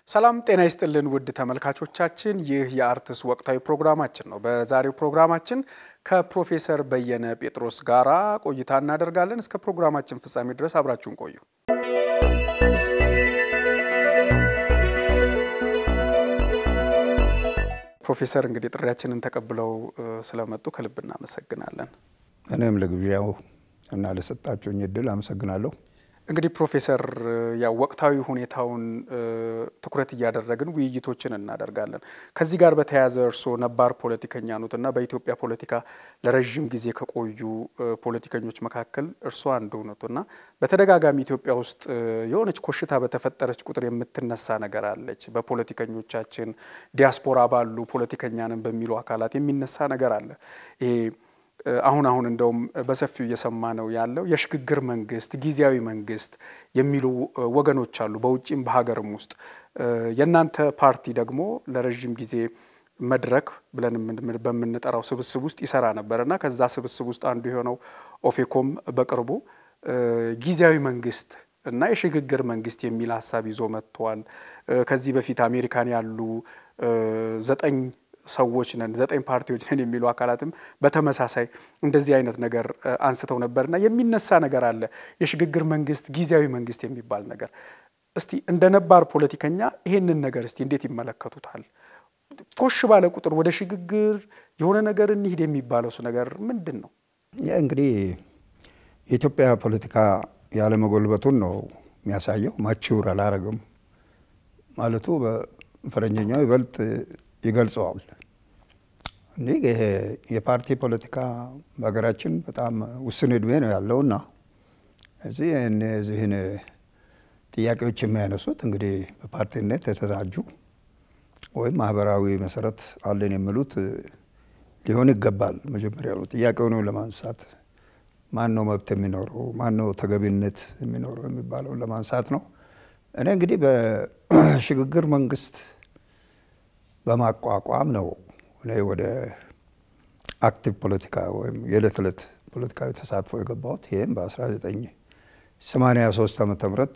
ሰላም ጤና ይስጥልን ውድ ተመልካቾቻችን፣ ይህ የአርትስ ወቅታዊ ፕሮግራማችን ነው። በዛሬው ፕሮግራማችን ከፕሮፌሰር በየነ ጴጥሮስ ጋራ ቆይታ እናደርጋለን። እስከ ፕሮግራማችን ፍጻሜ ድረስ አብራችሁን ቆዩ። ፕሮፌሰር እንግዲህ ጥሪያችንን ተቀብለው ስለመጡ ከልብ እናመሰግናለን። እኔም ለግብዣው እና ለሰጣችሁኝ እድል አመሰግናለሁ። እንግዲህ ፕሮፌሰር ያው ወቅታዊ ሁኔታውን ትኩረት እያደረግን ውይይቶችን እናደርጋለን። ከዚህ ጋር በተያያዘ እርስዎ ነባር ፖለቲከኛ ኖት እና በኢትዮጵያ ፖለቲካ ለረዥም ጊዜ ከቆዩ ፖለቲከኞች መካከል እርስዎ አንዱ ኖት እና በተደጋጋሚ ኢትዮጵያ ውስጥ የሆነች ኮሽታ በተፈጠረች ቁጥር የምትነሳ ነገር አለች። በፖለቲከኞቻችን ዲያስፖራ ባሉ ፖለቲከኛንን በሚሉ አካላት የሚነሳ ነገር አለ ይሄ አሁን አሁን እንደውም በሰፊው እየሰማ ነው ያለው የሽግግር መንግስት፣ ጊዜያዊ መንግስት የሚሉ ወገኖች አሉ በውጭም በሀገርም ውስጥ። የእናንተ ፓርቲ ደግሞ ለረዥም ጊዜ መድረክ ብለን በምንጠራው ስብስብ ውስጥ ይሰራ ነበር እና ከዛ ስብስብ ውስጥ አንዱ የሆነው ኦፌኮም በቅርቡ ጊዜያዊ መንግስት እና የሽግግር መንግስት የሚል ሀሳብ ይዞ መጥተዋል። ከዚህ በፊት አሜሪካን ያሉ ዘጠኝ ሰዎች ነን ዘጠኝ ፓርቲዎች ነን የሚሉ አካላትም በተመሳሳይ እንደዚህ አይነት ነገር አንስተው ነበርና የሚነሳ ነገር አለ፣ የሽግግር መንግስት፣ ጊዜያዊ መንግስት የሚባል ነገር። እስቲ እንደ ነባር ፖለቲከኛ ይሄንን ነገር እስቲ እንዴት ይመለከቱታል? ኮሽ ባለ ቁጥር ወደ ሽግግር የሆነ ነገር እንሂድ የሚባለው ነገር ምንድን ነው? እንግዲህ የኢትዮጵያ ፖለቲካ ያለመጎልበቱን ነው የሚያሳየው። ማችውር አላረግም ማለቱ በፈረንጀኛው ይበልጥ ይገልጸዋል። እንዲህ ይሄ የፓርቲ ፖለቲካ በሀገራችን በጣም ውስን እድሜ ነው ያለውና እዚህ እነዚህን ጥያቄዎች የሚያነሱት እንግዲህ በፓርቲነት የተደራጁ ወይም ማህበራዊ መሰረት አለን የሚሉት ሊሆን ይገባል። መጀመሪያ ነው ጥያቄውን ለማንሳት ማን ነው መብት የሚኖረው ማን ነው ተገቢነት የሚኖረው የሚባለውን ለማንሳት ነው። እኔ እንግዲህ በሽግግር መንግስት በማቋቋም ነው እኔ ወደ አክቲቭ ፖለቲካ ወይም የዕለት ዕለት ፖለቲካዊ ተሳትፎ የገባሁት። ይህም በ1983 ዓመተ ምህረት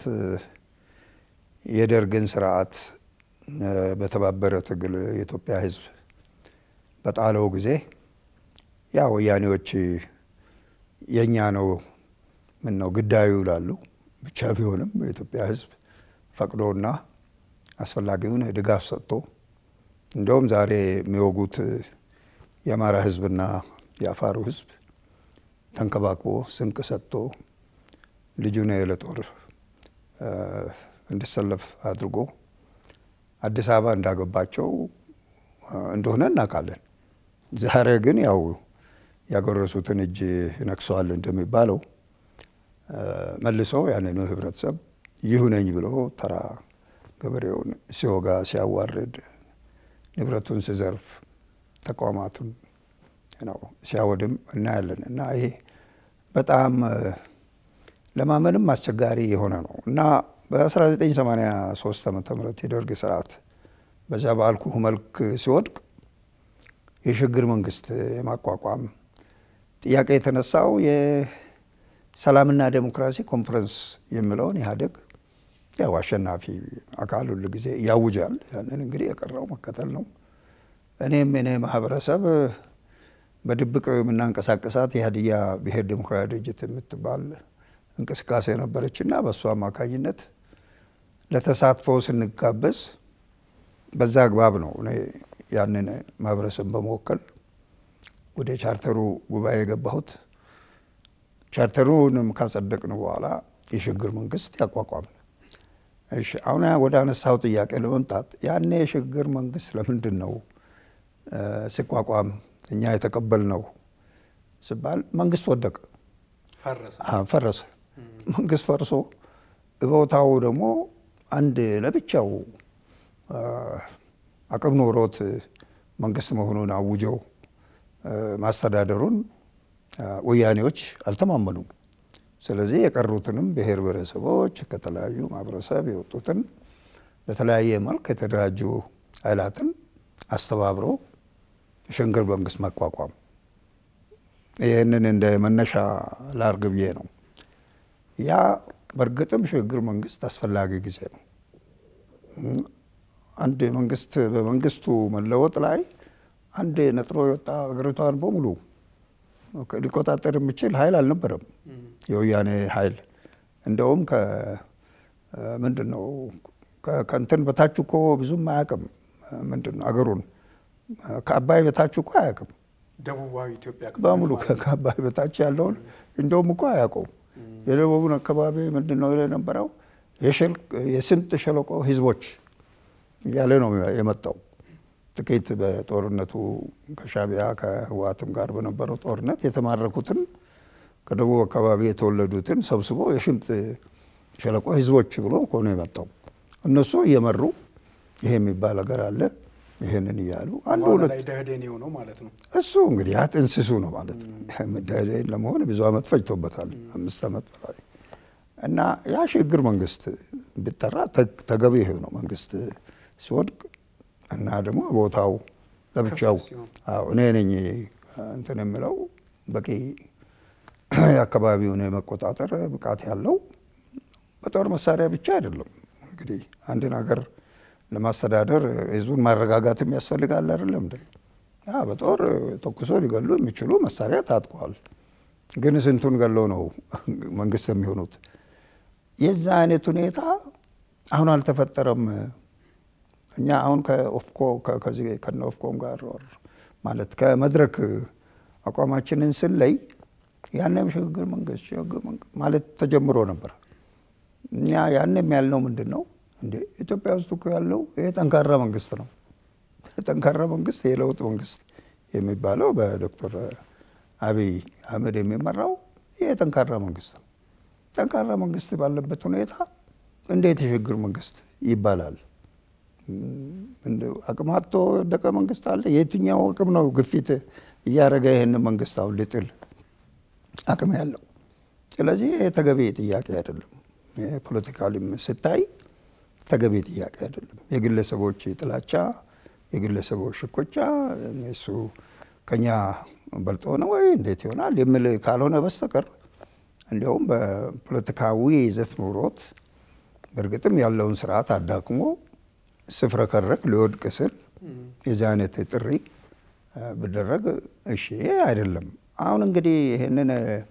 የደርግን ስርዓት በተባበረ ትግል የኢትዮጵያ ሕዝብ በጣለው ጊዜ ያ ወያኔዎች የእኛ ነው ምን ነው ግዳዩ ይላሉ። ብቻ ቢሆንም የኢትዮጵያ ሕዝብ ፈቅዶና አስፈላጊውን ድጋፍ ሰጥቶ እንደውም ዛሬ የሚወጉት የአማራ ህዝብና የአፋሩ ህዝብ ተንከባክቦ ስንቅ ሰጥቶ ልጁን ለጦር እንዲሰለፍ አድርጎ አዲስ አበባ እንዳገባቸው እንደሆነ እናውቃለን። ዛሬ ግን ያው ያጎረሱትን እጅ ነክሰዋል እንደሚባለው መልሶ ያንኑ ህብረተሰብ ይሁነኝ ብሎ ተራ ገበሬውን ሲወጋ ሲያዋርድ ንብረቱን ሲዘርፍ ተቋማቱን ነው ሲያወድም እናያለን። እና ይሄ በጣም ለማመንም አስቸጋሪ የሆነ ነው እና በ1983 ዓመተ ምህረት የደርግ ስርዓት በዛ ባልኩህ መልክ ሲወድቅ የሽግግር መንግስት የማቋቋም ጥያቄ የተነሳው የሰላምና ዴሞክራሲ ኮንፈረንስ የሚለውን ኢህአዴግ ያው አሸናፊ አካል ሁል ጊዜ ያውጃል። ያንን እንግዲህ የቀረው መከተል ነው። እኔም እኔ ማህበረሰብ በድብቅ የምናንቀሳቀሳት የሀዲያ ብሔር ዴሞክራሲያዊ ድርጅት የምትባል እንቅስቃሴ ነበረች እና በእሱ አማካኝነት ለተሳትፎ ስንጋበዝ በዛ አግባብ ነው እኔ ያንን ማህበረሰብ በመወከል ወደ ቻርተሩ ጉባኤ የገባሁት። ቻርተሩንም ካጸደቅን በኋላ የሽግግር መንግስት ያቋቋም እሺ አሁን ወደ አነሳው ጥያቄ ለመምጣት ያኔ የሽግግር መንግስት ለምንድን ነው ሲቋቋም እኛ የተቀበልነው ሲባል መንግስት ወደቀ፣ ፈረሰ። መንግስት ፈርሶ ቦታው ደግሞ አንድ ለብቻው አቅም ኖሮት መንግስት መሆኑን አውጀው ማስተዳደሩን ወያኔዎች አልተማመኑም። ስለዚህ የቀሩትንም ብሔር ብሔረሰቦች ከተለያዩ ማህበረሰብ የወጡትን በተለያየ መልክ የተደራጁ ኃይላትን አስተባብሮ የሽግግር መንግስት ማቋቋም ይህንን እንደ መነሻ ላርግ ብዬ ነው። ያ በእርግጥም ሽግግር መንግስት አስፈላጊ ጊዜ ነው። አንድ መንግስት በመንግስቱ መለወጥ ላይ አንድ ነጥሮ የወጣ ሀገሪቷን በሙሉ ሊቆጣጠር የሚችል ኃይል አልነበረም የወያኔ ኃይል። እንደውም ምንድን ነው ከእንትን በታች እኮ ብዙም አያውቅም። ምንድን ነው አገሩን ከአባይ በታች እኮ አያውቅም። ደቡባዊ ኢትዮጵያ በሙሉ ከአባይ በታች ያለውን እንደውም እኮ አያውቀውም። የደቡቡን አካባቢ ምንድን ነው የነበረው የስምጥ ሸለቆ ህዝቦች እያለ ነው የመጣው። ጥቂት በጦርነቱ ከሻቢያ ከህወሓትም ጋር በነበረው ጦርነት የተማረኩትን ከደቡብ አካባቢ የተወለዱትን ሰብስቦ የሽምጥ ሸለቆ ህዝቦች ብሎ እኮ ነው የመጣው። እነሱ እየመሩ ይሄ የሚባል ሀገር አለ ይህንን እያሉ አንድ ሁለት ላይ ደህዴን የሆነው ማለት ነው። እሱ እንግዲህ ያ ጥንስሱ ነው ማለት ነው። ደህዴን ለመሆን ብዙ ዓመት ፈጅቶበታል፣ አምስት ዓመት በላይ እና ያ ሽግግር መንግስት ቢጠራ ተገቢ ይሄ ነው። መንግስት ሲወድቅ እና ደግሞ ቦታው ለብቻው እኔ ነኝ እንትን የምለው በቂ የአካባቢውን የመቆጣጠር ብቃት ያለው በጦር መሳሪያ ብቻ አይደለም። እንግዲህ አንድን ሀገር ለማስተዳደር ህዝቡን ማረጋጋትም ያስፈልጋል አይደለም እንደ በጦር ተኩሶ ሊገሉ የሚችሉ መሳሪያ ታጥቀዋል። ግን ስንቱን ገለው ነው መንግስት የሚሆኑት? የዛ አይነት ሁኔታ አሁን አልተፈጠረም። እኛ አሁን ከኦፍኮ ከዚህ ከነ ኦፍኮም ጋር ማለት ከመድረክ አቋማችንን ስንለይ ያንም ሽግግር መንግስት ሽግግር ማለት ተጀምሮ ነበር። እኛ ያንም ያልነው ምንድን ነው እንዴ ኢትዮጵያ ውስጥ እኮ ያለው ይሄ ጠንካራ መንግስት ነው። ጠንካራ መንግስት የለውጥ መንግስት የሚባለው በዶክተር አብይ አህመድ የሚመራው ይሄ ጠንካራ መንግስት ነው። ጠንካራ መንግስት ባለበት ሁኔታ እንዴት የሽግግር መንግስት ይባላል? አቅም አጥቶ የወደቀ መንግስት አለ? የትኛው አቅም ነው ግፊት እያደረገ ይህን መንግስት አሁን ሊጥል አቅም ያለው? ስለዚህ ይሄ ተገቢ ጥያቄ አይደለም። ፖለቲካሊም ስታይ ተገቢ ጥያቄ አይደለም። የግለሰቦች ጥላቻ፣ የግለሰቦች ሽኮቻ እሱ ከኛ በልጦ ነው ወይ እንዴት ይሆናል የሚል ካልሆነ በስተቀር እንዲያውም በፖለቲካዊ ይዘት ኑሮት በእርግጥም ያለውን ስርዓት አዳክሞ ስፍረከረክ ሊወድቅ ስል የዚህ አይነት ጥሪ ብደረግ እሺ አይደለም። አሁን እንግዲህ ይህንን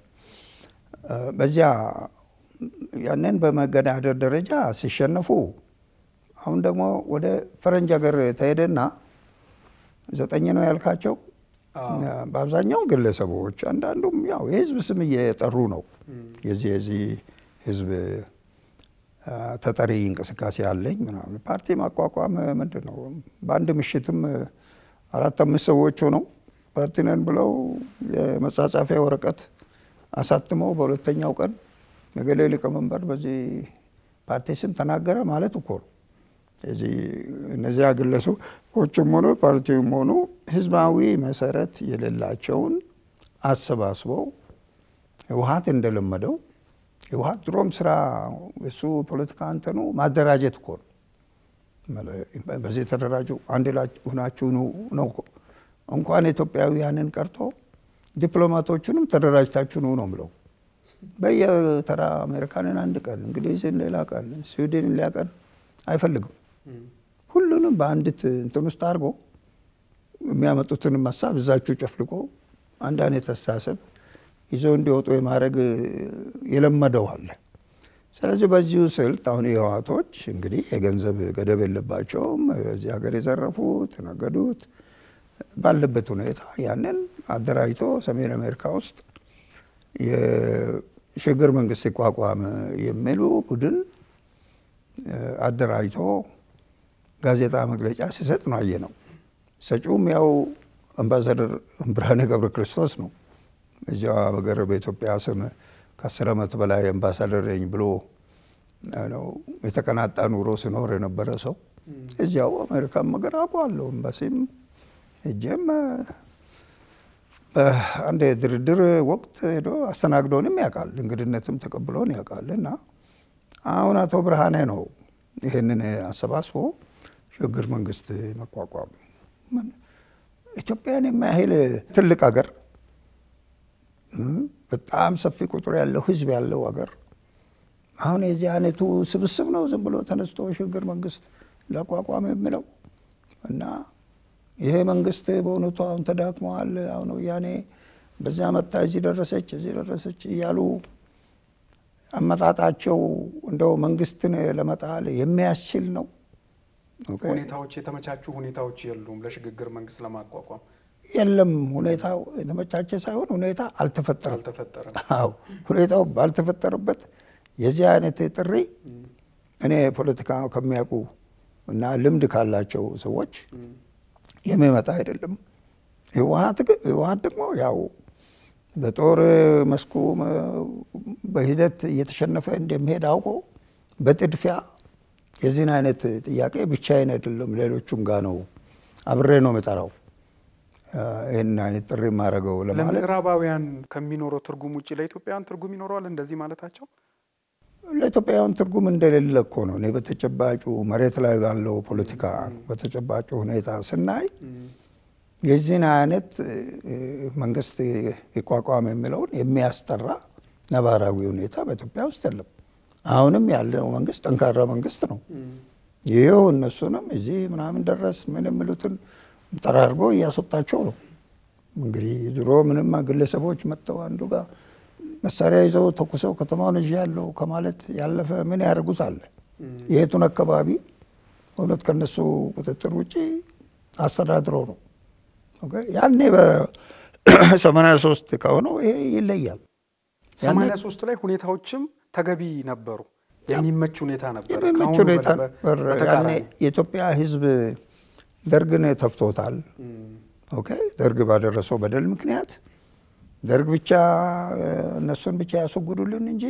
በዚያ ያንን በመገዳደር ደረጃ ሲሸነፉ አሁን ደግሞ ወደ ፈረንጅ ሀገር ተሄደና ዘጠኝ ነው ያልካቸው በአብዛኛው ግለሰቦች፣ አንዳንዱም ያው የህዝብ ስም እየጠሩ ነው። የዚህ የዚህ ህዝብ ተጠሪ እንቅስቃሴ አለኝ ምናምን ፓርቲ ማቋቋም ምንድን ነው? በአንድ ምሽትም አራት አምስት ሰዎች ሆነው ፓርቲ ነን ብለው የመጻጻፊያ ወረቀት አሳትመው በሁለተኛው ቀን የገሌ ሊቀመንበር በዚህ ፓርቲ ስም ተናገረ ማለት እኮ ነው። እዚህ እነዚያ ግለሰቦችም ሆኑ ፓርቲውም ሆኑ ህዝባዊ መሰረት የሌላቸውን አሰባስበው ህወሓት እንደለመደው ህወሓት ድሮም ስራ እሱ ፖለቲካ እንትኑ ማደራጀት እኮ ነው። በዚህ ተደራጁ አንድ ላይ ሁናችሁ ነው እኮ እንኳን ኢትዮጵያውያንን ቀርቶ ዲፕሎማቶቹንም ተደራጅታችሁ ነው ነው ብለው በየተራ አሜሪካንን አንድ ቀን እንግሊዝን ሌላ ቀን ስዊድንን ሌላ ቀን አይፈልግም። ሁሉንም በአንዲት እንትን ውስጥ አድርጎ የሚያመጡትንም ሀሳብ እዛችሁ ጨፍልቆ አንድ አይነት አስተሳሰብ ይዘው እንዲወጡ የማድረግ የለመደው አለ። ስለዚህ በዚሁ ስልት አሁን የህወሓቶች እንግዲህ የገንዘብ ገደብ የለባቸውም። እዚህ ሀገር የዘረፉት የነገዱት ባለበት ሁኔታ ያንን አደራጅቶ ሰሜን አሜሪካ ውስጥ የሽግግር መንግስት ሲቋቋም የሚሉ ቡድን አደራጅቶ ጋዜጣ መግለጫ ሲሰጥ ነው አየ ነው። ሰጪውም ያው አምባሳደር ብርሃኔ ገብረ ክርስቶስ ነው። እዚያ ሀገር በኢትዮጵያ ስም ከአስር ዓመት በላይ አምባሳደር ነኝ ብሎ ነው የተቀናጣ ኑሮ ሲኖር የነበረ ሰው እዚያው አሜሪካን ነገር አውቀዋለሁ። ኤምባሲም ሄጄም በአንድ የድርድር ወቅት ሄዶ አስተናግዶንም ያውቃል፣ እንግድነትም ተቀብሎን ያውቃል። እና አሁን አቶ ብርሃኔ ነው ይህንን አሰባስቦ ሽግግር መንግስት መቋቋም ኢትዮጵያን የማያህል ትልቅ ሀገር በጣም ሰፊ ቁጥር ያለው ህዝብ ያለው ሀገር አሁን የዚህ አይነቱ ስብስብ ነው ዝም ብሎ ተነስቶ ሽግግር መንግስት ለአቋቋም የሚለው እና ይሄ መንግስት በእውነቱ አሁን ተዳክመዋል፣ አሁን ወያኔ በዚያ መጣ እዚህ ደረሰች እዚህ ደረሰች እያሉ አመጣጣቸው እንደው መንግስትን ለመጣል የሚያስችል ነው። ሁኔታዎች የተመቻቹ ሁኔታዎች የሉም ለሽግግር መንግስት ለማቋቋም የለም። ሁኔታው የተመቻቸ ሳይሆን ሁኔታ አልተፈጠረም። አልተፈጠረም። አዎ ሁኔታው ባልተፈጠረበት የዚህ አይነት ጥሪ እኔ ፖለቲካ ከሚያውቁ እና ልምድ ካላቸው ሰዎች የሚመጣ አይደለም። ህወሀት ደግሞ ያው በጦር መስኩ በሂደት እየተሸነፈ እንደሚሄድ አውቆ በጥድፊያ የዚህን አይነት ጥያቄ ብቻዬን አይደለም ሌሎቹም ጋር ነው አብሬ ነው የምጠራው ይህን አይነት ጥሪ የማደርገው ለማለት ለምዕራባውያን ከሚኖረው ትርጉም ውጭ ለኢትዮጵያውያን ትርጉም ይኖረዋል እንደዚህ ማለታቸው? ለኢትዮጵያውያን ትርጉም እንደሌለ እኮ ነው። እኔ በተጨባጩ መሬት ላይ ባለው ፖለቲካ በተጨባጩ ሁኔታ ስናይ የዚህን አይነት መንግስት ይቋቋም የሚለውን የሚያስጠራ ነባራዊ ሁኔታ በኢትዮጵያ ውስጥ የለም። አሁንም ያለው መንግስት ጠንካራ መንግስት ነው። ይኸው እነሱንም እዚህ ምናምን ደረስ ምን የሚሉትን ጠራርጎ እያስወጣቸው ነው። እንግዲህ ድሮ ምንም ግለሰቦች መጥተው አንዱ ጋር መሳሪያ ይዘው ተኩሰው ከተማውን እዥ ያለው ከማለት ያለፈ ምን ያደርጉታል? የቱን አካባቢ እውነት ከነሱ ቁጥጥር ውጭ አስተዳድሮ ነው። ያኔ በሰማንያ ሶስት ከሆነው ይሄ ይለያል። ሰማንያ ሶስት ላይ ሁኔታዎችም ተገቢ ነበሩ። የሚመች ሁኔታ ነበር። የሚመች ሁኔታ ነበር። ያኔ የኢትዮጵያ ሕዝብ ደርግን ተፍቶታል። ኦኬ ደርግ ባደረሰው በደል ምክንያት ደርግ ብቻ እነሱን ብቻ ያስወግዱልን እንጂ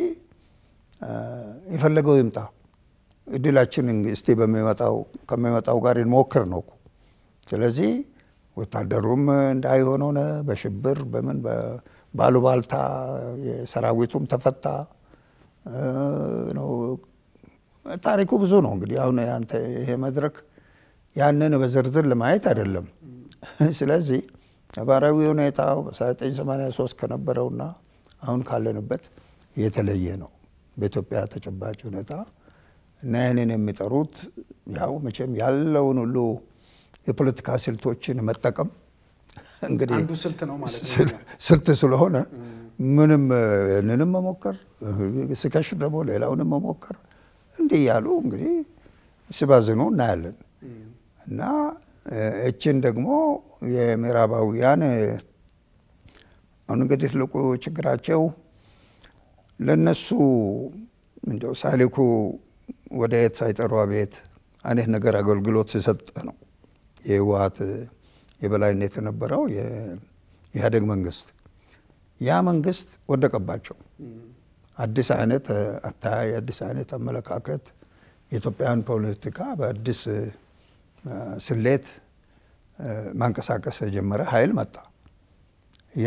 የፈለገው ይምጣ እድላችን እስቲ በሚመጣው ከሚመጣው ጋር እንሞክር ነው። ስለዚህ ወታደሩም እንዳይሆን ሆነ። በሽብር በምን ባሉባልታ ሰራዊቱም ተፈታ። ታሪኩ ብዙ ነው። እንግዲህ አሁን አንተ ይሄ መድረክ ያንን በዝርዝር ለማየት አይደለም። ስለዚህ ነባራዊ ሁኔታው በ1983 ከነበረውና አሁን ካለንበት የተለየ ነው በኢትዮጵያ ተጨባጭ ሁኔታ እና ይህንን የሚጠሩት ያው መቼም ያለውን ሁሉ የፖለቲካ ስልቶችን መጠቀም እንግዲህ አንዱ ስልት ነው ማለት ነው። ስልት ስለሆነ ምንም ይህንንም መሞከር ስከሽ ደግሞ ሌላውንም መሞከር እንዲህ እያሉ እንግዲህ ሲባዝኑ እናያለን እና እችን ደግሞ የምዕራባውያን አሁን እንግዲህ ትልቁ ችግራቸው ለነሱ እንደው ሳሊኩ ወደ የት ሳይጠሩ አቤት አይነት ነገር አገልግሎት ሲሰጥ ነው የህወሀት የበላይነት የነበረው የኢህአዴግ መንግስት። ያ መንግስት ወደቀባቸው። አዲስ አይነት አተያይ፣ አዲስ አይነት አመለካከት የኢትዮጵያን ፖለቲካ በአዲስ ስሌት ማንቀሳቀስ የጀመረ ኃይል መጣ። ያ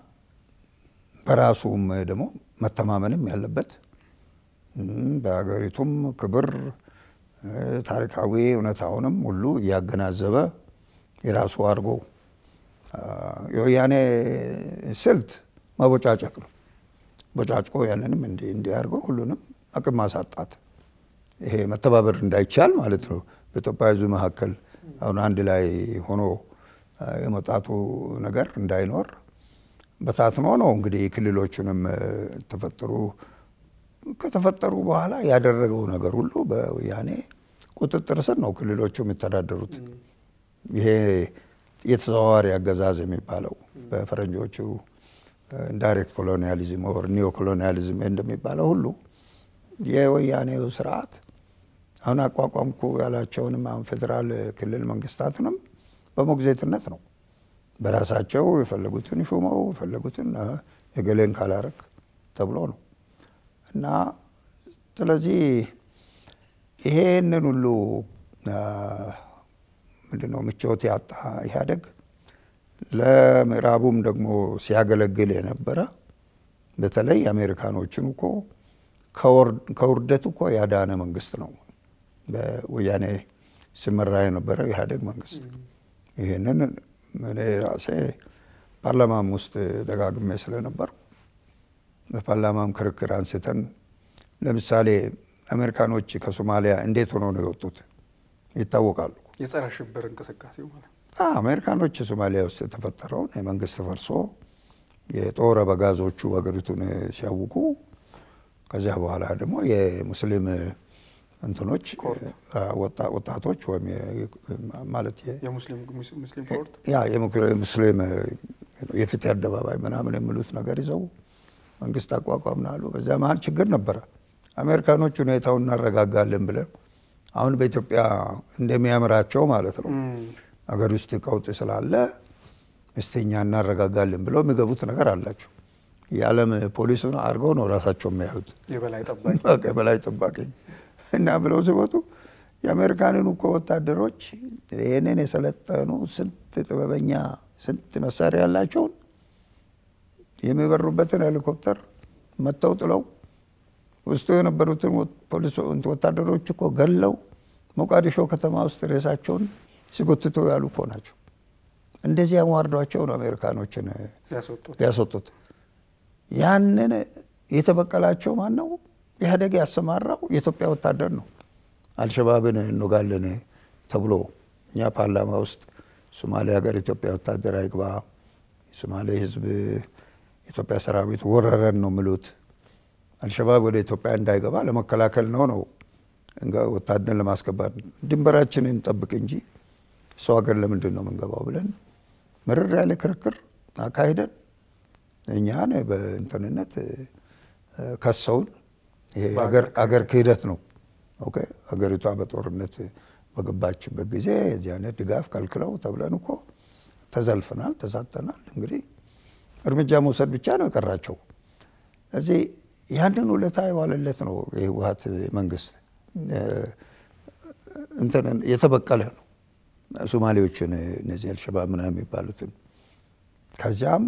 በራሱም ደግሞ መተማመንም ያለበት በሀገሪቱም ክብር ታሪካዊ እውነታውንም ሁሉ እያገናዘበ የራሱ አድርጎ የወያኔ ስልት መቦጫጨቅ ነው። ቦጫጭቆ ያንንም እንዲህ እንዲህ አድርጎ ሁሉንም አቅም ማሳጣት፣ ይሄ መተባበር እንዳይቻል ማለት ነው። በኢትዮጵያ ሕዝብ መካከል አሁን አንድ ላይ ሆኖ የመጣቱ ነገር እንዳይኖር በታትኖ ነው እንግዲህ ክልሎቹንም ተፈጠሩ ከተፈጠሩ በኋላ ያደረገው ነገር ሁሉ በወያኔ ቁጥጥር ስር ነው ክልሎቹ የሚተዳደሩት። ይሄ የተዘዋዋሪ አገዛዝ የሚባለው በፈረንጆቹ ዳይሬክት ኮሎኒያሊዝም ኦር ኒዮ ኮሎኒያሊዝም እንደሚባለው ሁሉ የወያኔው ስርዓት አሁን አቋቋምኩ ያላቸውንም አሁን ፌዴራል ክልል መንግስታትንም በሞግዚትነት ነው በራሳቸው የፈለጉትን ሹመው የፈለጉትን የገሌን ካላረግ ተብሎ ነው እና ስለዚህ ይሄንን ሁሉ ምንድነው ምቾት ያጣ ኢህአዴግ ለምዕራቡም ደግሞ ሲያገለግል የነበረ በተለይ አሜሪካኖችን እኮ ከውርደት እኮ ያዳነ መንግስት ነው በወያኔ ሲመራ የነበረው ኢህአዴግ መንግስት። ይህንን እኔ ራሴ ፓርላማም ውስጥ ደጋግሜ ስለነበርኩ በፓርላማም ክርክር አንስተን ለምሳሌ አሜሪካኖች ከሶማሊያ እንዴት ሆኖ ነው የወጡት? ይታወቃሉ። የጸረ ሽብር እንቅስቃሴው ማለት ነው። አሜሪካኖች ሶማሊያ ውስጥ የተፈጠረውን የመንግስት ፈርሶ የጦር አበጋዞቹ ሀገሪቱን ሲያውቁ ከዚያ በኋላ ደግሞ የሙስሊም እንትኖች ወጣቶች ወይም ማለት የሙስሊም ኮርት ያ የሙስሊም የፍትህ አደባባይ ምናምን የሚሉት ነገር ይዘው መንግስት አቋቋምን አሉ። በዚያ መሀል ችግር ነበረ። አሜሪካኖች ሁኔታውን እናረጋጋለን ብለን አሁን በኢትዮጵያ እንደሚያምራቸው ማለት ነው ሀገር ውስጥ ቀውጥ ስላለ እስተኛ እናረጋጋለን ብለው የሚገቡት ነገር አላቸው። የዓለም ፖሊሱን አድርገው ነው ራሳቸው የሚያዩት የበላይ ጠባቂ የበላይ ጠባቂ እና ብለው ሲወጡ የአሜሪካንን እኮ ወታደሮች ይህንን የሰለጠኑ ስንት ጥበበኛ ስንት መሳሪያ ያላቸውን የሚበሩበትን ሄሊኮፕተር መጥተው ጥለው ውስጡ የነበሩትን ወታደሮች እኮ ገለው ሞቃዲሾ ከተማ ውስጥ ሬሳቸውን ሲጎትቱ ያሉ እኮ ናቸው። እንደዚህ አዋርዷቸው ነው አሜሪካኖችን ያስወጡት። ያንን የተበቀላቸው ማን ነው? ኢህአዴግ ያሰማራው የኢትዮጵያ ወታደር ነው። አልሸባብን እንወጋለን ተብሎ እኛ ፓርላማ ውስጥ ሶማሌ ሀገር ኢትዮጵያ ወታደር አይግባ፣ የሶማሌ ህዝብ የኢትዮጵያ ሰራዊት ወረረን ነው የሚሉት። አልሸባብ ወደ ኢትዮጵያ እንዳይገባ ለመከላከል ነው ነው ወታደርን ለማስገባት ድንበራችንን እንጠብቅ እንጂ ሰው ሀገር ለምንድን ነው የምንገባው ብለን ምርር ያለ ክርክር አካሂደን እኛን በእንትንነት ከሰውን ይሄ አገር ክህደት ነው። ኦኬ ሀገሪቷ በጦርነት በገባችበት ጊዜ የዚህ አይነት ድጋፍ ከልክለው ተብለን እኮ ተዘልፈናል፣ ተሳተናል። እንግዲህ እርምጃ መውሰድ ብቻ ነው የቀራቸው። እዚህ ያንን ውለታ የዋለለት ነው የህወሀት መንግስት እንትን የተበቀለ ነው ሶማሌዎችን እነዚህ አልሸባብ ምናምን የሚባሉትን ከዚያም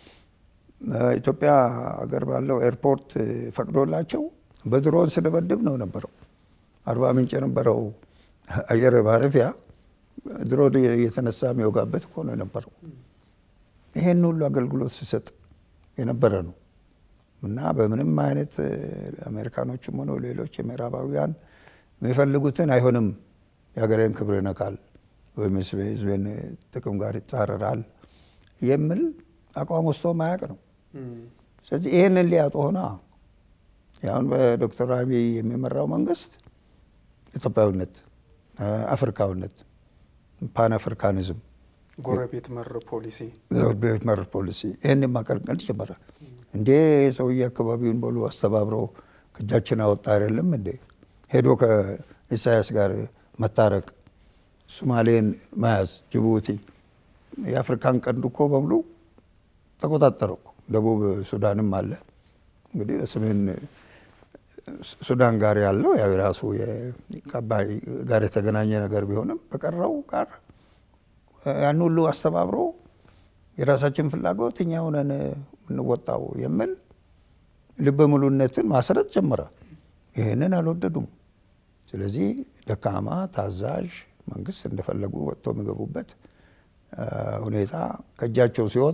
ኢትዮጵያ ሀገር ባለው ኤርፖርት ፈቅዶላቸው በድሮን ስደበድብ ነው ነበረው። አርባ ምንጭ የነበረው አየር ማረፊያ ድሮን እየተነሳ የሚወጋበት እኮ ነው የነበረው። ይሄን ሁሉ አገልግሎት ሲሰጥ የነበረ ነው እና በምንም አይነት አሜሪካኖችም ሆነ ሌሎች የምዕራባውያን የሚፈልጉትን አይሆንም፣ የሀገሬን ክብር ይነካል ወይም ህዝቤን ጥቅም ጋር ይጻረራል የሚል አቋም ወስቶ ማያቅ ነው። ስለዚህ ይህንን ሊያጡ ሆና አሁን በዶክተር አብይ የሚመራው መንግስት ኢትዮጵያዊነት፣ አፍሪካዊነት፣ ፓን አፍሪካኒዝም፣ ጎረቤት መር ፖሊሲ ጎረቤት መር ፖሊሲ ይህን ማቀርቀል ጀመረ። እንዴ ሰውዬ አካባቢውን በሉ አስተባብሮ ከእጃችን አወጣ አይደለም እንዴ ሄዶ ከኢሳያስ ጋር መታረቅ፣ ሶማሌን መያዝ፣ ጅቡቲ የአፍሪካን ቀንድ እኮ በሙሉ ተቆጣጠረ እኮ። ደቡብ ሱዳንም አለ እንግዲህ በሰሜን ሱዳን ጋር ያለው ያው የራሱ ከአባይ ጋር የተገናኘ ነገር ቢሆንም በቀረው ጋር ያን ሁሉ አስተባብሮ የራሳችን ፍላጎት እኛ ሆነን የምንወጣው የሚል ልበ ሙሉነትን ማስረት ጀመረ። ይህንን አልወደዱም። ስለዚህ ደካማ ታዛዥ መንግስት እንደፈለጉ ወጥቶ የሚገቡበት ሁኔታ ከእጃቸው ሲወጣ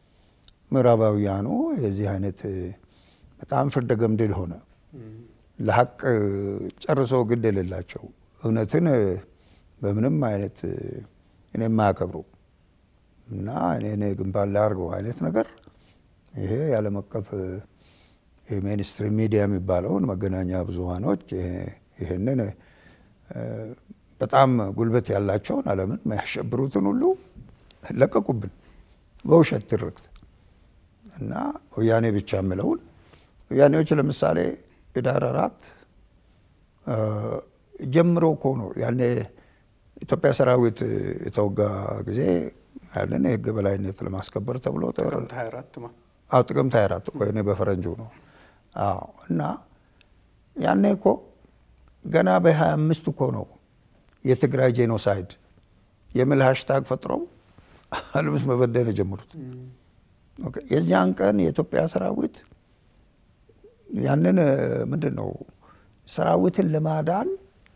ምዕራባውያኑ የዚህ አይነት በጣም ፍርደ ገምድል ሆነ። ለሀቅ ጨርሶ ግድ የሌላቸው እውነትን በምንም አይነት እኔ የማያከብሩ እና እኔ ግንባር ላይ አድርገው አይነት ነገር ይሄ የዓለም አቀፍ ሜንስትሪም ሚዲያ የሚባለውን መገናኛ ብዙሃኖች ይህንን በጣም ጉልበት ያላቸውን ዓለምን የሚያሸብሩትን ሁሉ ለቀቁብን በውሸት ትርክት እና ወያኔ ብቻ የምለውን ወያኔዎች ለምሳሌ ህዳር አራት ጀምሮ እኮ ነው ያኔ ኢትዮጵያ ሰራዊት የተወጋ ጊዜ ያንን የህግ በላይነት ለማስከበር ተብሎ ጥቅምት 24 እኮ እኔ በፈረንጁ ነው። አዎ እና ያኔ እኮ ገና በ25 እኮ ነው የትግራይ ጄኖሳይድ የሚል ሃሽታግ ፈጥረው ዓለም ውስጥ መበደል የጀመሩት። የዚያን ቀን የኢትዮጵያ ሰራዊት ያንን ምንድን ነው ሰራዊትን ለማዳን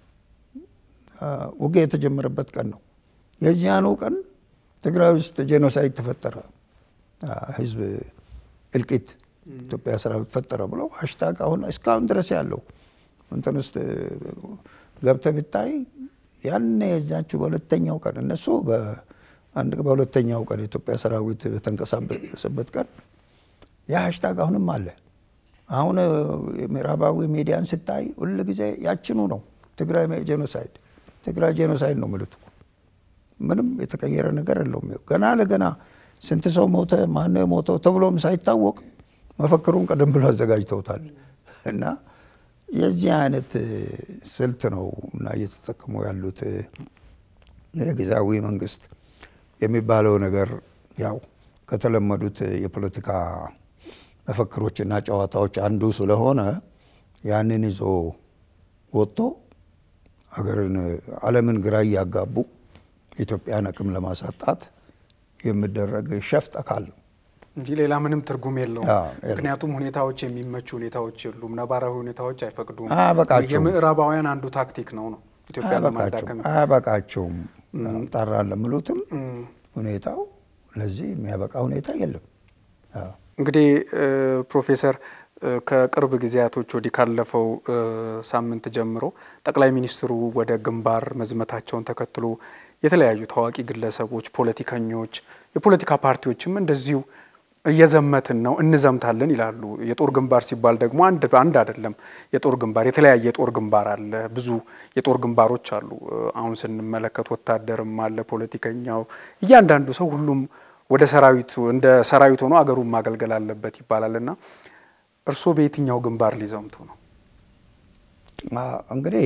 ውጊያ የተጀመረበት ቀን ነው። የዚያኑ ቀን ትግራይ ውስጥ ጄኖሳይድ ተፈጠረ፣ ህዝብ እልቂት ኢትዮጵያ ሰራዊት ፈጠረ ብለው ሃሽታግ አሁን እስካሁን ድረስ ያለው እንትን ውስጥ ገብተህ ብታይ ያኔ የዛችሁ በሁለተኛው ቀን እነሱ በአንድ በሁለተኛው ቀን የኢትዮጵያ ሰራዊት በተንቀሳቀሰበት ቀን ያ ሀሽታግ አሁንም አለ። አሁን ምዕራባዊ ሚዲያን ስታይ ሁል ጊዜ ያችኑ ነው። ትግራይ ጄኖሳይድ፣ ትግራይ ጄኖሳይድ ነው የሚሉት። ምንም የተቀየረ ነገር የለውም። ገና ለገና ስንት ሰው ሞተ፣ ማነው የሞተው ተብሎም ሳይታወቅ መፈክሩን ቀደም ብሎ አዘጋጅተውታል። እና የዚህ አይነት ስልት ነው እና እየተጠቀሙ ያሉት የጊዜያዊ መንግስት የሚባለው ነገር ያው ከተለመዱት የፖለቲካ መፈክሮችና ጨዋታዎች አንዱ ስለሆነ ያንን ይዞ ወጥቶ ሀገርን ዓለምን ግራ እያጋቡ ኢትዮጵያን አቅም ለማሳጣት የሚደረግ ሸፍጥ አካል ነው እንጂ ሌላ ምንም ትርጉም የለውም። አዎ፣ የለውም። ምክንያቱም ሁኔታዎች የሚመቹ ሁኔታዎች የሉም። ነባራዊ ሁኔታዎች አይፈቅዱም። አያበቃቸውም። የምዕራባውያን አንዱ ታክቲክ ነው ነው ኢትዮጵያን ለማዳከም አያበቃቸውም አያበቃቸውም ጠራ ለምሉትም ሁኔታው ለዚህ የሚያበቃ ሁኔታ የለም። አዎ። እንግዲህ እ ፕሮፌሰር እ ከቅርብ ጊዜያቶች ወዲህ ካለፈው እ ሳምንት ጀምሮ ጠቅላይ ሚኒስትሩ ወደ ግንባር መዝመታቸውን ተከትሎ የተለያዩ ታዋቂ ግለሰቦች፣ ፖለቲከኞች፣ የፖለቲካ ፓርቲዎችም እንደዚሁ እየዘመትን ነው እንዘምታለን ይላሉ። የጦር ግንባር ሲባል ደግሞ አንድ አንድ አይደለም። የጦር ግንባር የተለያየ የጦር ግንባር አለ። ብዙ የጦር ግንባሮች አሉ። እ አሁን ስንመለከት ወታደርም አለ፣ ፖለቲከኛው፣ እያንዳንዱ ሰው ሁሉም ወደ ሰራዊቱ እንደ ሰራዊት ሆኖ አገሩን ማገልገል አለበት ይባላል እና እርስዎ በየትኛው ግንባር ሊዘምቱ ነው? አ- እንግዲህ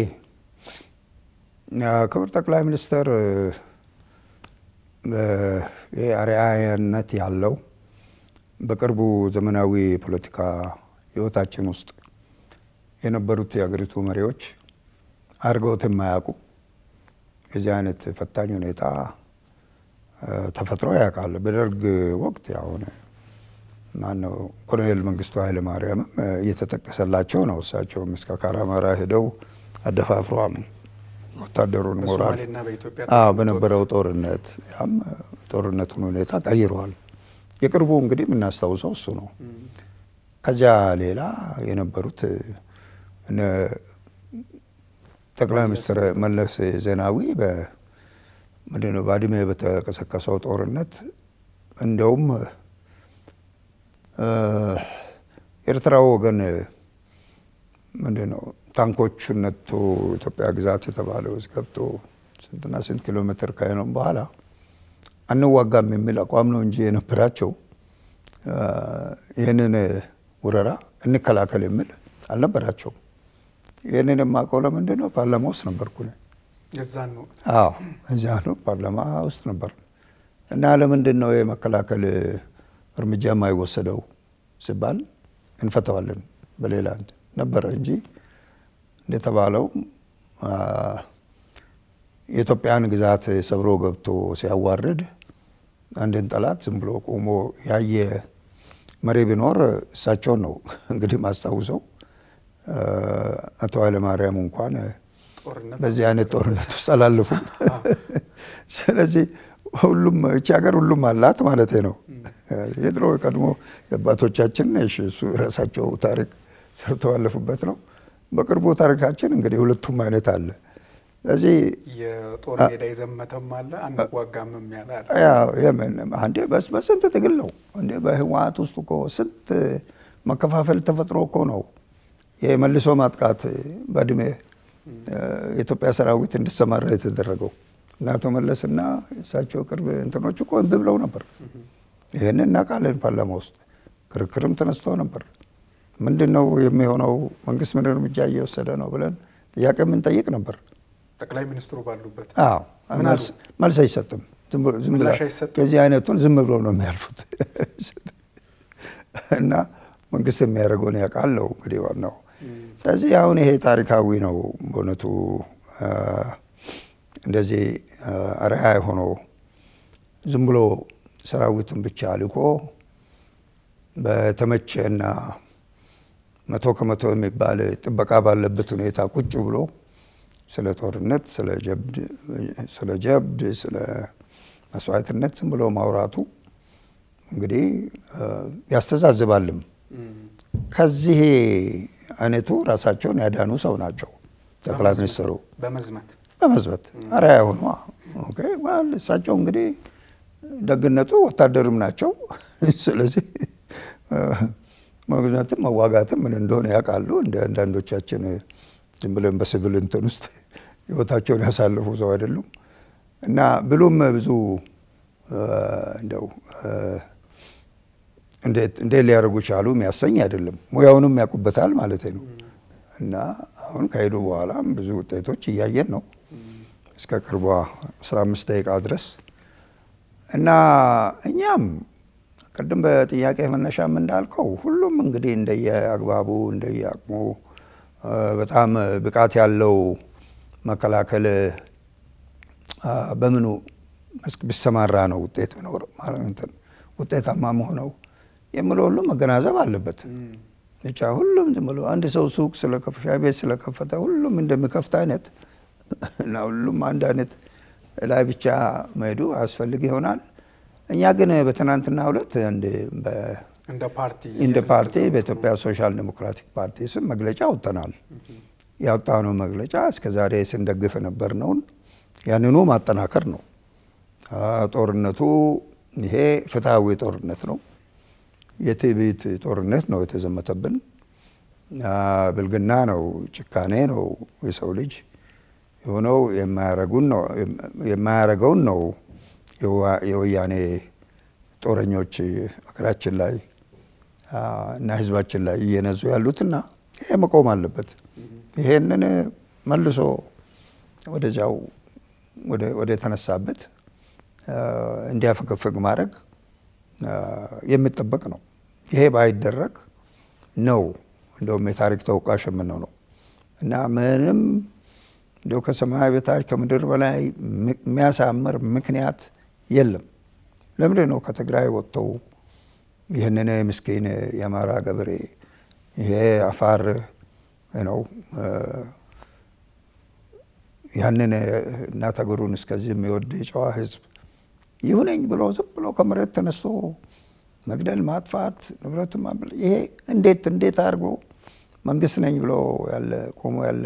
አ፣ ክቡር ጠቅላይ ሚኒስትር ይህ አርአያነት ያለው በቅርቡ ዘመናዊ የፖለቲካ ሕይወታችን ውስጥ የነበሩት የሀገሪቱ መሪዎች አድርገውት የማያውቁ የዚህ አይነት ፈታኝ ሁኔታ አ፣ ተፈጥሮ ያውቃል። በደርግ ወቅት ያሁን ማነው ኮሎኔል መንግስቱ ኃይለ ማርያምም እ፣ እየተጠቀሰላቸው ነው። እሳቸውም እስከ ካራማራ ሄደው አደፋፍሯል ወታደሩን ሞራል በሶማሌና በኢትዮጵያ አዎ በነበረው ጦርነት ያም ጦርነቱን ሁኔታ ቀይረዋል። የቅርቡ እንግዲህ የምናስታውሰው እሱ ነው። ከዚያ ሌላ የነበሩት እነ ጠቅላይ ሚኒስትር መለስ ዜናዊ ምንድን ነው ባድሜ በተቀሰቀሰው ጦርነት እንደውም ኤርትራው ወገን ምንድን ነው ታንኮቹን ነቶ ኢትዮጵያ ግዛት የተባለው ውስጥ ገብቶ ስንትና ስንት ኪሎ ሜትር ካሄነም በኋላ አንዋጋም የሚል አቋም ነው እንጂ የነበራቸው ይህንን ወረራ እንከላከል የሚል አልነበራቸውም። ይህንን የማውቀው ለምንድን ነው ፓርላማ ውስጥ ነበርኩ እኔ። የዛን ወቅት አዎ እዚያ ነው ፓርላማ ውስጥ ነበር። እና ለምንድን ነው የመከላከል እርምጃ የማይወሰደው ሲባል እንፈተዋለን በሌላ እንትን ነበረ እንጂ እንደተባለው የኢትዮጵያን ግዛት ሰብሮ ገብቶ ሲያዋርድ አንድን ጠላት ዝም ብሎ ቆሞ ያየ መሪ ቢኖር እሳቸውን ነው እንግዲህ ማስታውሰው። አቶ ኃይለማርያም እንኳን ጦርነት በዚህ አይነት ጦርነት ውስጥ አላለፉም። ስለዚህ ሁሉም እቺ ሀገር ሁሉም አላት ማለት ነው። የድሮ ቀድሞ የአባቶቻችን እሺ፣ እሱ የራሳቸው ታሪክ ሰርተው ያለፉበት ነው። በቅርቡ ታሪካችን እንግዲህ ሁለቱም አይነት አለ። ስለዚህ የጦር ሜዳ የዘመተም አለ አንዋጋምም ያለ አለ። ያው የምን አንዴ በስ በስንት ትግል ነው እንዴ በህወሓት ውስጥ እኮ ስንት መከፋፈል ተፈጥሮ እኮ ነው የመልሶ ማጥቃት በእድሜ የኢትዮጵያ ሰራዊት እንዲሰማራ የተደረገው እና አቶ መለስና እሳቸው ቅርብ እንትኖች እኮ እምቢ ብለው ነበር። ይህንን እናውቃለን። ፓርላማ ውስጥ ክርክርም ተነስቶ ነበር። ምንድን ነው የሚሆነው? መንግስት ምን እርምጃ እየወሰደ ነው ብለን ጥያቄ የምንጠይቅ ነበር። ጠቅላይ ሚኒስትሩ ባሉበት አዎ ምን መልስ መልስ አይሰጥም። ዝም ብሎ- ዝም ብላ ምላሽ አይሰጥም? የዚህ አይነቱን ዝም ብሎ ነው የሚያልፉት እና መንግስት የሚያደርገውን ያውቃል ነው እንግዲህ ዋናው። ስለዚህ አሁን ይሄ ታሪካዊ ነው በእውነቱ አ፣ እንደዚህ አ፣ አርአያ ሆኖ ዝም ብሎ ሰራዊቱን ብቻ ልኮ በተመቸና መቶ ከመቶ የሚባል ጥበቃ ባለበት ሁኔታ ቁጭ ብሎ ስለ ጦርነት፣ ስለ ጀብድ፣ ስለ ጀብድ፣ ስለ መስዋዕትነት ዝም ብሎ ማውራቱ እንግዲህ አ፣ ያስተዛዝባልም። ከዚህ አይነቱ ራሳቸውን ያዳኑ ሰው ናቸው ጠቅላይ ሚኒስትሩ። በመዝመት በመዝበት አርአያ ሆኗ። ኦኬ ዋል እሳቸው እንግዲህ ደግነቱ ወታደርም ናቸው። ስለዚህ ምክንያቱም መዋጋትም ምን እንደሆነ ያውቃሉ። እንደ አንዳንዶቻችን ዝም ብለን በሲቪል እንትን ውስጥ ህይወታቸውን ያሳለፉ ሰው አይደሉም እና ብሉም ብዙ እንደው እንዴት ሊያደርጉ ቻሉ የሚያሰኝ አይደለም። ሙያውንም ያውቁበታል ማለት ነው። እና አሁን ከሄዱ በኋላም ብዙ ውጤቶች እያየን ነው እስከ ቅርቧ 15 ደቂቃ ድረስ እና እኛም ቅድም በጥያቄ መነሻም እንዳልከው ሁሉም እንግዲህ እንደየ አግባቡ እንደየ አቅሙ በጣም ብቃት ያለው መከላከል በምኑ መስክ ቢሰማራ ነው ውጤት ቢኖር ውጤታማ መሆነው የምለው ሁሉ መገናዘብ አለበት። ብቻ ሁሉም ዝም ብሎ አንድ ሰው ሱቅ ስለከፈተ ሻይ ቤት ስለከፈተ ሁሉም እንደሚከፍት አይነት እና ሁሉም አንድ አይነት ላይ ብቻ መሄዱ አያስፈልግ ይሆናል። እኛ ግን በትናንትና ሁለት እንደ ፓርቲ እንደ ፓርቲ በኢትዮጵያ ሶሻል ዴሞክራቲክ ፓርቲ ስም መግለጫ ወጥተናል። ያወጣነው መግለጫ እስከዛሬ ስንደግፍ የነበርነውን ያንኑ ማጠናከር ነው። ጦርነቱ ይሄ ፍትሐዊ ጦርነት ነው። የትዕቢት ጦርነት ነው የተዘመተብን። ብልግና ነው፣ ጭካኔ ነው። የሰው ልጅ የሆነው የማያረገውን ነው የወያኔ ጦረኞች ሀገራችን ላይ እና ሕዝባችን ላይ እየነዙ ያሉትና ይሄ መቆም አለበት። ይሄንን መልሶ ወደዚያው ወደ ተነሳበት እንዲያፈገፍግ ማድረግ የሚጠበቅ ነው። ይሄ ባይደረግ ነው እንደውም የታሪክ ተወቃሽ የምንሆነው እና ምንም እንደው ከሰማይ በታች ከምድር በላይ የሚያሳምር ምክንያት የለም። ለምንድን ነው ከትግራይ ወጥተው ይህንን ምስኪን የአማራ ገበሬ ይሄ አፋር ነው ያንን እናት አገሩን እስከዚህ የሚወድ የጨዋ ህዝብ ይሁነኝ ብሎ ዝም ብሎ ከመሬት ተነስቶ መግደል፣ ማጥፋት፣ ንብረቱ ይሄ እንዴት እንዴት አድርጎ መንግስት ነኝ ብሎ ያለ ቆሞ ያለ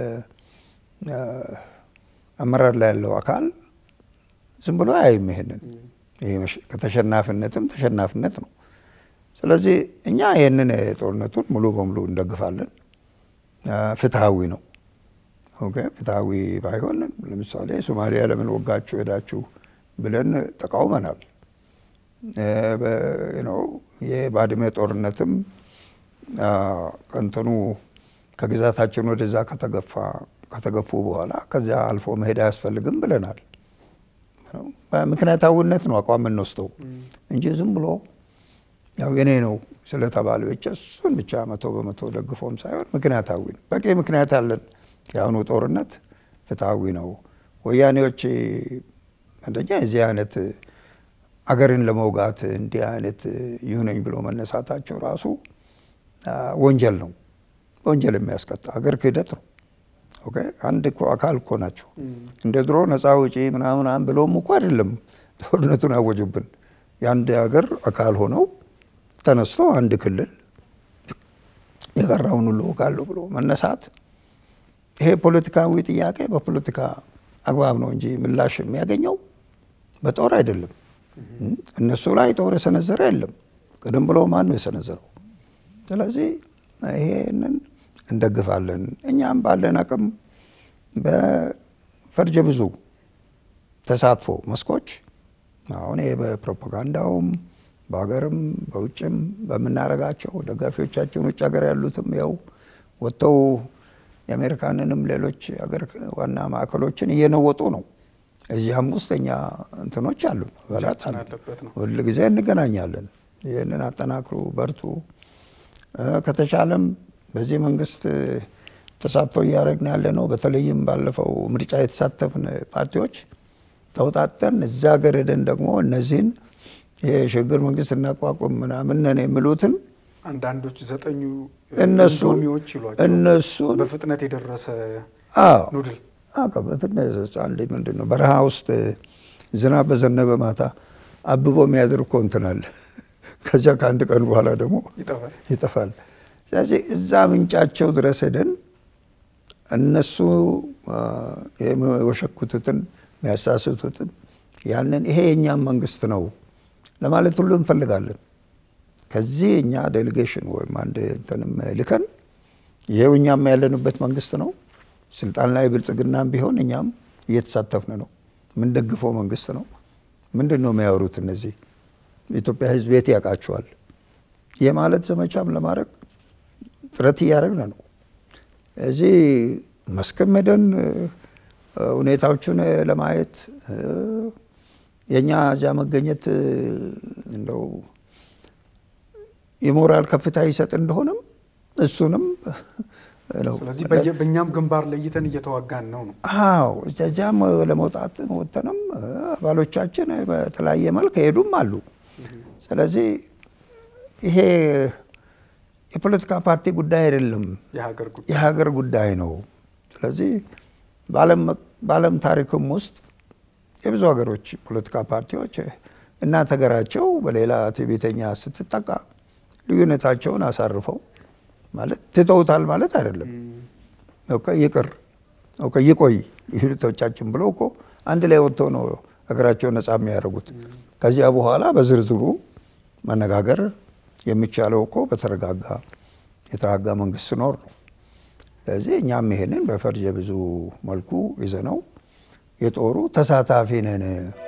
አመራር ላይ ያለው አካል ዝም ብሎ አያይም። ይሄንን ከተሸናፊነትም ተሸናፊነት ነው። ስለዚህ እኛ ይህንን ጦርነቱን ሙሉ በሙሉ እንደግፋለን። ፍትሐዊ ነው። ኦኬ ፍትሐዊ ባይሆን ለምሳሌ ሶማሊያ ለምን ወጋችሁ ሄዳችሁ ብለን ተቃውመናል። የባድመ ጦርነትም ቀንተኑ ከግዛታችን ወደዛ ከተገፋ ከተገፉ በኋላ ከዚያ አልፎ መሄድ አያስፈልግም ብለናል። በምክንያታዊነት ነው አቋም የምንወስደው እንጂ ዝም ብሎ ያው የኔ ነው ስለተባለ ብቻ እሱን ብቻ መቶ በመቶ ደግፎም ሳይሆን ምክንያታዊ ነው። በቂ ምክንያት አለን። የአሁኑ ጦርነት ፍትሐዊ ነው። ወያኔዎች አንደኛ የዚህ አይነት አገርን ለመውጋት እንዲህ አይነት ይሁነኝ ብሎ መነሳታቸው ራሱ ወንጀል ነው። ወንጀል የሚያስቀጣ አገር ክህደት ነው። ኦኬ አንድ እኮ አካል እኮ ናቸው። እንደ ድሮ ነፃ ውጪ ምናምን ብለውም እኮ አይደለም ጦርነቱን ያወጁብን። የአንድ ሀገር አካል ሆነው ተነስቶ አንድ ክልል የቀረውን ሁሉ እወጋለሁ ብሎ መነሳት ይሄ ፖለቲካዊ ጥያቄ በፖለቲካ አግባብ ነው እንጂ ምላሽ የሚያገኘው በጦር አይደለም። እነሱ ላይ ጦር የሰነዘረ የለም። ቀደም ብሎ ማን ነው የሰነዘረው? ስለዚህ ይሄንን እንደግፋለን። እኛም ባለን አቅም በፈርጀ ብዙ ተሳትፎ መስኮች አሁን ይሄ በፕሮፓጋንዳውም በሀገርም በውጭም በምናደርጋቸው ደጋፊዎቻችን ውጭ ሀገር ያሉትም ያው ወጥተው የአሜሪካንንም ሌሎች ሀገር ዋና ማዕከሎችን እየነወጡ ነው። እዚያም ውስጥ እኛ እንትኖች አሉ በላት ሁል ጊዜ እንገናኛለን። ይህንን አጠናክሩ፣ በርቱ። ከተቻለም በዚህ መንግስት ተሳትፎ እያደረግን ያለ ነው። በተለይም ባለፈው ምርጫ የተሳተፍን ፓርቲዎች ተውጣጠን እዛ ሀገር ሄደን ደግሞ እነዚህን የሽግግር መንግስት እናቋቁም ምናምን ነን የሚሉትን አንዳንዶች ዘጠኙ እነሱ ኢንዶሚዎች ይሏቸው እነሱን በፍጥነት የደረሰ አዎ ኑድል በፍጥነት አንድ ምንድን ነው በረሃ ውስጥ ዝናብ በዘነበ ማታ አብቦ የሚያድር እኮ እንትን አለ። ከዚያ ከአንድ ቀን በኋላ ደግሞ ይጠፋል። ይጠፋል። ስለዚህ እዛ ምንጫቸው ድረስ ሄደን እነሱ የወሸኩቱትን የሚያሳስቱትን ያንን ይሄ የእኛም መንግስት ነው ለማለት ሁሉ እንፈልጋለን። ከዚህ እኛ ዴሌጌሽን ወይም አንድ እንትንም ልከን ይሄው እኛም ያለንበት መንግስት ነው። ስልጣን ላይ ብልጽግናም ቢሆን እኛም እየተሳተፍን ነው። የምንደግፈው መንግስት ነው። ምንድን ነው የሚያወሩት እነዚህ? የኢትዮጵያ ሕዝብ የት ያውቃቸዋል? ይህ ማለት ዘመቻም ለማድረግ ጥረት እያደረግን ነው። እዚህ መስክም ሄደን ሁኔታዎቹን ለማየት የእኛ እዚያ መገኘት እንደው የሞራል ከፍታ ይሰጥ እንደሆነም እሱንም ስለዚህ በእኛም ግንባር ለይተን እየተዋጋን ነው ነው። አዎ እዚያም ለመውጣት ወጥተንም አባሎቻችን በተለያየ መልክ ሄዱም አሉ። ስለዚህ ይሄ የፖለቲካ ፓርቲ ጉዳይ አይደለም፣ የሀገር ጉዳይ ነው። ስለዚህ በዓለም ታሪክም ውስጥ የብዙ ሀገሮች ፖለቲካ ፓርቲዎች እናት ሀገራቸው በሌላ ትዕቢተኛ ስትጠቃ ልዩነታቸውን አሳርፈው ማለት ትተውታል ማለት አይደለም። ይቅር ይቆይ ልዩነቶቻችን ብለው እኮ አንድ ላይ ወጥተው ነው ሀገራቸውን ነጻ የሚያደርጉት። ከዚያ በኋላ በዝርዝሩ መነጋገር የሚቻለው እኮ በተረጋጋ የተረጋጋ መንግስት ሲኖር ነው። ስለዚህ እኛም ይሄንን በፈርጀ ብዙ መልኩ ይዘነው የጦሩ ተሳታፊ ነን